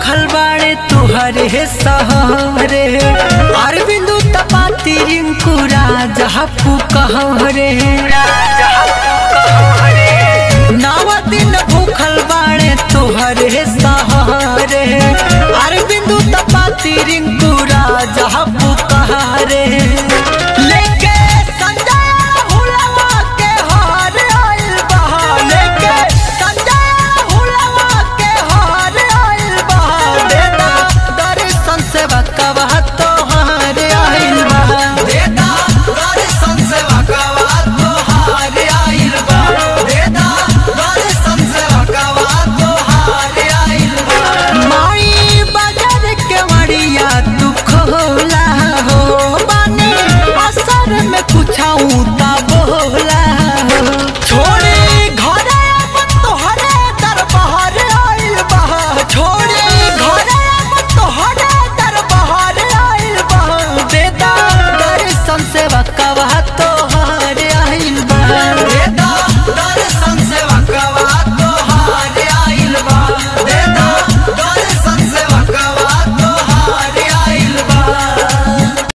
भूखल बाड़े तुहरे सहरे अरविंदु तपाती रिंकू राजा पुकहरे नव दिन भूखल बाड़े तुहरे सहरे अरविंदु तपाती रिंकू राजा पुकहरे लेके संजय हुलवा के हार आइल बहा लेके संजय हुलवा के हार आइल बहा देता दर्शन से बकवा तोहार आइल बहा देता दर्शन से बकवा तोहार आइल बहा देता दर्शन से बकवा तोहार आइल बहा माई बाजार के मड़िया तू खोला हो बानी असर में कुछाऊ ता बोला हो छोड़े घरे अपन तोहरे दरबार आइल बहा छोड़े घरे अपन तोहरे दरबार आइल बहा देता दर्शन से बका